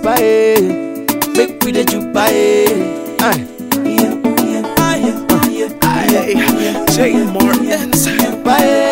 jupa eh. Make we dey jupa eh. Aye. Aye. Jay Martins. Jupa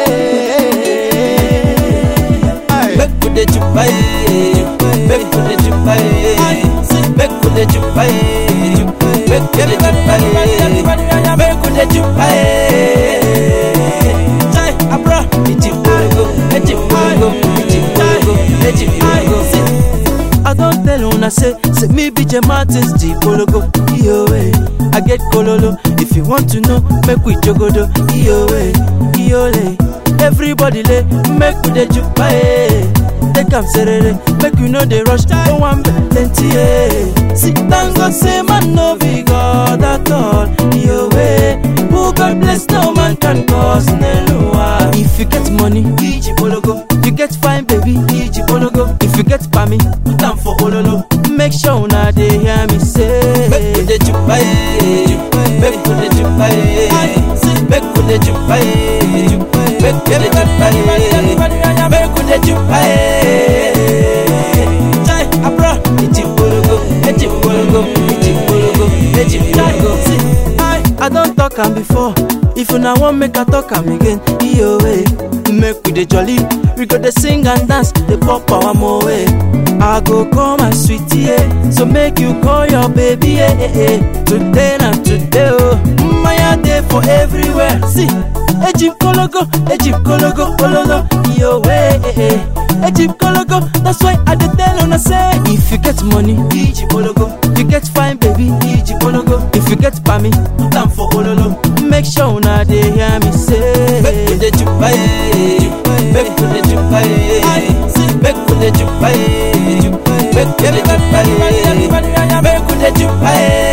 eh. Aye. Make we dey jupa eh. Make we dey jupa eh. Make we dey jupa eh. Make we dey jupa eh. Make we dey jupa eh. Jai abra, iti bologo, iti bologo, iti bologo, iti bologo. I don't tell una say, say me be J Martins the Bologo. Yo, eh. I get kololo. If you want to know, make we jogodo. Yo, eh. Yo, eh. Everybody lay, make we dey jupa eh. Take am serere, make you know they rush. No one plenty eh. See, thank God say man no be God at all. Yo, eh. Who God bless, no man can cause Nelua. If you get money, Iji Bologo. You get fine, baby, Iji Bologo. If you get pami, put am for Ololo. Make sure una dey hear me say. Make we dey jupa eh. Make we dey jupa eh. Make we dey jupa eh. Make we dey jupa eh. Make we dey jupa eh. Jai abra, iti bologo, iti bologo, iti bologo, iti bologo. I don talk am before. If una wan make I talk am again, iyo eh. Make we dey jolly, we go dey sing and dance, dey pop our mo eh. I go call my sweetie eh, so make you call your baby eh eh eh. Today na today oh, Maya dey for everywhere. See, Ejim kologo, Ejim kologo, ololo, iyo eh eh eh. Ejim kologo, that's why I dey tell una say, if you get money, Ejim kologo. You get fine baby, Ejim kologo. If you get pami, put am for ololo. Make sure una dey hear me say. Make we dey jupa eh. Make we dey jupa eh. Make we dey jupa eh. Make we dey jupa eh. Make we dey jupa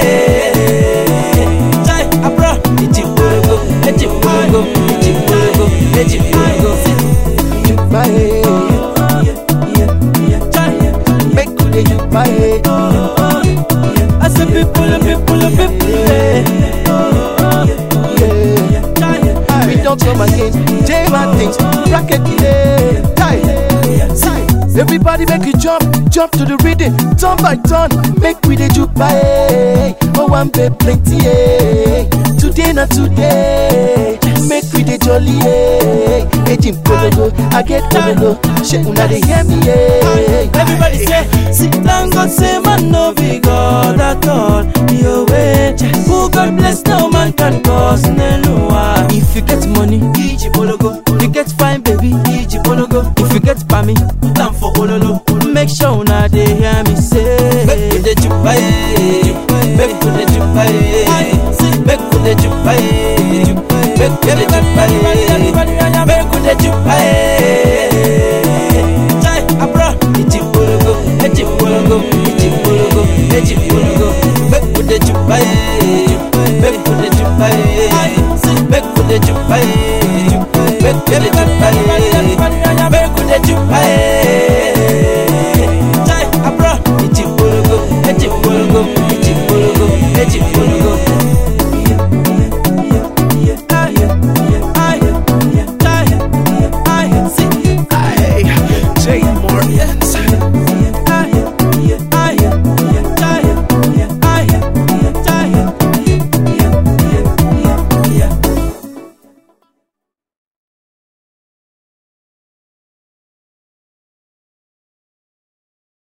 eh. Jai abra, iti bologo, iti bologo, iti bologo, iti bologo. Jupa eh. Make we dey jupa eh. I say people, people, people, eh. Yeah. We don't come again. J Martins, bracket delay. Tie. See, everybody make you jump, jump to the rhythm, turn by turn. Make we dey jupa eh. Oh, one pay plenty eh. Today na today. Make we dey jolly eh. Ejim kologo, I get kologo. Shey una dey hear me eh. Everybody say, see, thank God say man no be God at all. Yo way, who God bless, no man can cause Nelua. If you get money, Iji Bologo. You get fine, baby, Iji Bologo. If you get pami, put am for Ololo. Make sure una dey hear me say. Make we dey jupa eh. Make we dey jupa eh. Make we dey jupa eh. Make we dey jupa